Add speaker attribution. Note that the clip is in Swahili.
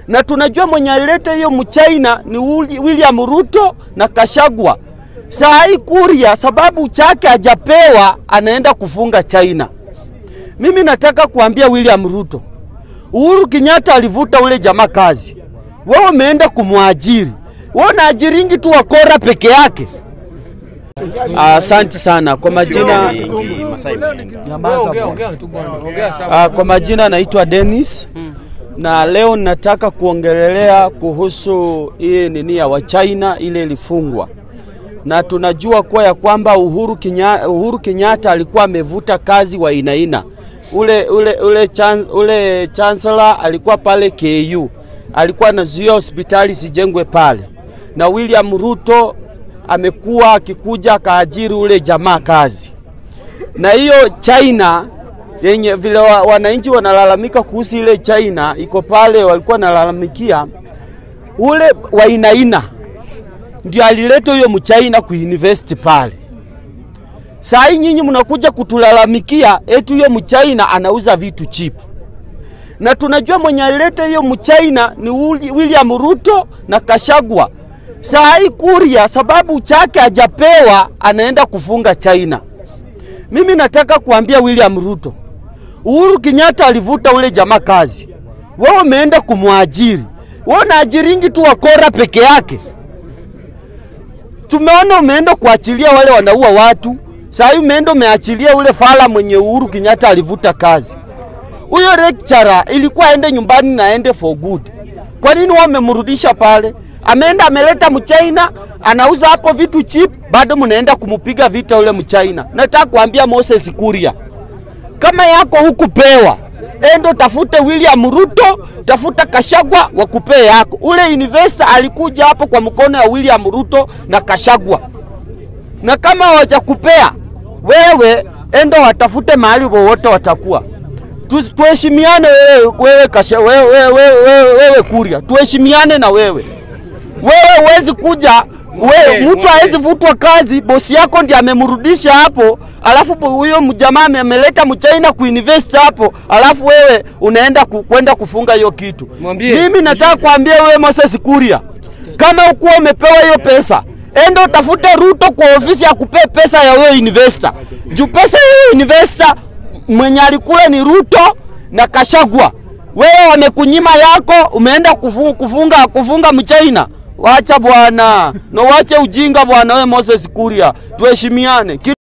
Speaker 1: na tunajua mwenye alileta hiyo mchaina ni William Ruto na Kashagwa. Saa hii Kuria sababu chake hajapewa anaenda kufunga China. Mimi nataka kuambia William Ruto, Uhuru Kenyatta alivuta ule jamaa kazi, wewe umeenda kumwajiri. Wewe unaajiringi tu wakora peke yake. Asante sana kwa majina. Ah, kwa majina naitwa Dennis na leo nataka kuongelelea kuhusu hii nini ya Wachina ile ilifungwa, na tunajua kuwa ya kwamba Uhuru Kenyatta, Uhuru Kenyatta alikuwa amevuta kazi wa inaina ule, ule, ule, chan, ule chancellor alikuwa pale KU alikuwa anazuia hospitali sijengwe pale, na William Ruto amekuwa akikuja akaajiri ule jamaa kazi, na hiyo China yenye vile wa, wananchi wanalalamika kuhusu ile China iko pale, walikuwa nalalamikia ule wainaina ndio alileta huyo mchaina kuinvest pale. Saa hii nyinyi mnakuja kutulalamikia eti huyo mchaina anauza vitu cheap, na tunajua mwenye alileta hiyo mchaina ni William Ruto na Kashagwa. Saa hii Kuria sababu chake hajapewa anaenda kufunga China. Mimi nataka kuambia William Ruto, Uhuru Kenyatta alivuta ule jamaa kazi, wewe umeenda kumwajiri. Wewe unaajiringi tu wakora peke yake. Tumeona umeenda kuachilia wale wanaua watu, saa hii umeenda umeachilia ule fala mwenye Uhuru Kenyatta alivuta kazi. Huyo lecturer ilikuwa aende nyumbani na aende for good. Kwa nini wamemrudisha pale? Ameenda ameleta mchaina anauza hapo vitu cheap, bado mnaenda kumupiga vita ule mchaina. Nataka kuambia Moses Kuria, kama yako hukupewa, endo tafute William Ruto, tafuta Kashagwa wakupee yako. Ule investor alikuja hapo kwa mkono ya William Ruto na Kashagwa, na kama hawajakupea wewe, endo watafute mahali wowote watakuwa tuheshimiane wewe, wewe, kasha, wewe, wewe, wewe, wewe Kuria, tuheshimiane na wewe. Wewe huwezi kuja wewe, mtu hawezi vutwa kazi, bosi yako ndiye amemrudisha hapo, alafu huyo mjamaa ameleta mchaina kuinvest hapo, alafu wewe unaenda ku, kwenda kufunga hiyo kitu.
Speaker 2: Mwambie.
Speaker 1: Mimi nataka kuambia wewe Moses Kuria, kama ukuwa umepewa hiyo pesa enda utafute Ruto kwa ofisi ya kupea pesa ya wewe investor. Juu pesa ya investor mwenye alikula ni Ruto na Kashagwa. Wewe wamekunyima yako, umeenda kufunga, kufunga, kufunga mchaina. Wacha bwana, na wache ujinga bwana. Wewe Moses Kuria, tuheshimiane.